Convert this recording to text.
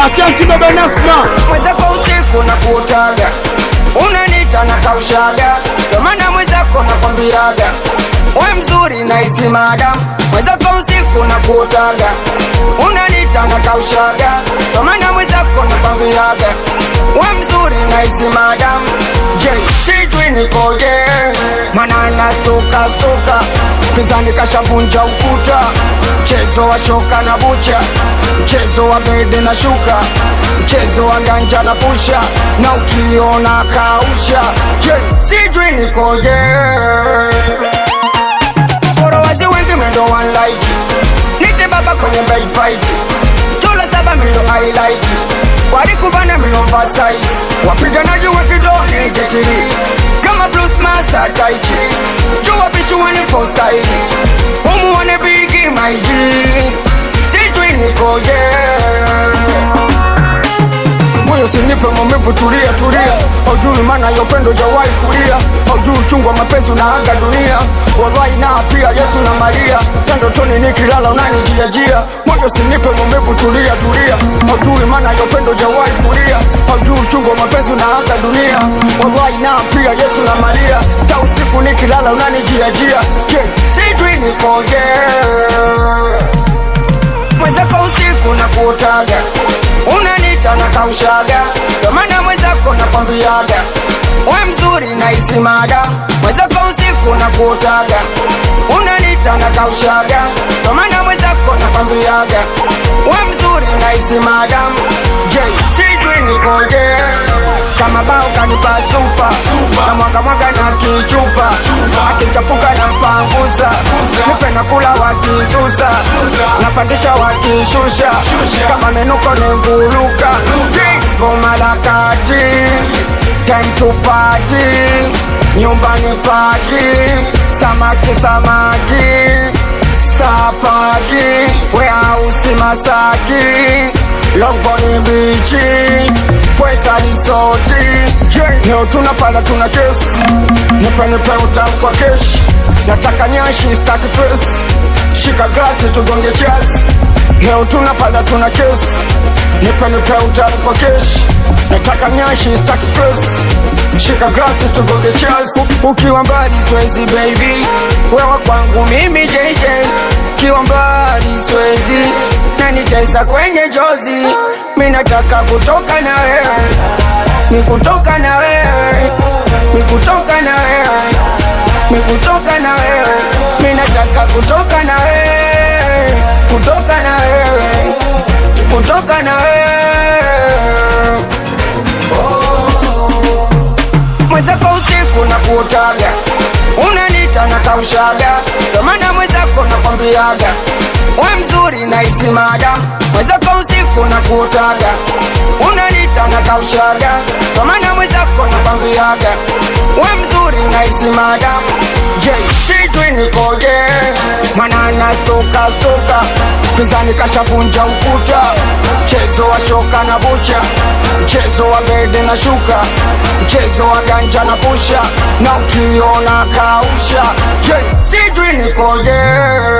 Achanti baba Nasma mwenzako usiku na kuotaga unanita na kaushaga ndo maana mwenzako nakwambiaga we mzuri na isi madam mwenzako usiku na kuotaga unanita na kaushaga ndo maana mwenzako nakwambiaga we mzuri na isi madam je sijui nikoje mana nastuka stuka pizani kashavunja ukuta mchezo wa shoka na bucha mchezo wa bede na shuka mchezo wa ganja na pusha na ukiona kausha je sijui nikoje forowazi wengi mendo one like nite baba kwenye bed fight chola saba milo I like walikubana milo oversize wapiganaji wa kidoni jetiri kama blues master taichi jua bishuani for style umuone bigi my G sijui nikoje moyo sinipe maumivu, tulia tulia, haujui maana ya upendo jawahi kulia, haujui uchungu wa mapenzi unaaga dunia, wallahi na pia Yesu na Maria, ya ndotoni nikilala unanijiajia, moyo sinipe maumivu, tulia tulia, haujui maana ya upendo jawahi kulia, haujui uchungu wa mapenzi unaaga dunia, wallahi na pia Yesu na Maria, ta usiku nikilala unanijiajia, je, sijui nikoje mwenzako usiku na kuotaga unanita na kaushaga ndo maana mwenzako nakwambiaga we mzuri na isi mada mwenzako usiku na kuotaga unanita na kaushaga ndo maana mwenzako nakwambiaga we mzuri na isi madam je sijui nikoje kama bao kanipa supa na mwaga mwaga na kichupa akichafuka na mpangusa nipe na kula wakisusa napandisha wakishusha kama menuko nenguluka goma la kati time to party nyumbani paki samaki samaki stapaki weausi masaki longoni bichi pweza risoti leo tunapanda tuna kesi nipenepe utamu kwa keshi nataka nyashi staki fesi shika glasi tugonge chasi leo tunapanda tuna kesi nipenepe utamu kwa keshi nataka nyashi staki fesi shika glasi tugonge chasi ukiwa mbali swezi baby wewa kwangu mimi JJ ukiwa mbali swezi na nitesa kwenye jozi mi nataka kutoka na wewe ni kutoka na wewe ni kutoka na wewe ni kutoka na wewe mi nataka kutoka na wewe kutoka na wewe kutoka na wewe mwenzako usiku na kuotaga unanita na kaushaga ndo maana mwenzako nakwambiaga we mzuri na isi madam mwenzako usiku na kuotaga unanita na kaushaga ndo maana mwenzako nakwambiaga we mzuri na isi madam je sijui nikoje mana nastoka stoka pizani kashavunja ukuta mchezo wa shoka na bucha mchezo wa bede na shuka mchezo wa ganja na pusha na ukiona kausha je sijui nikoje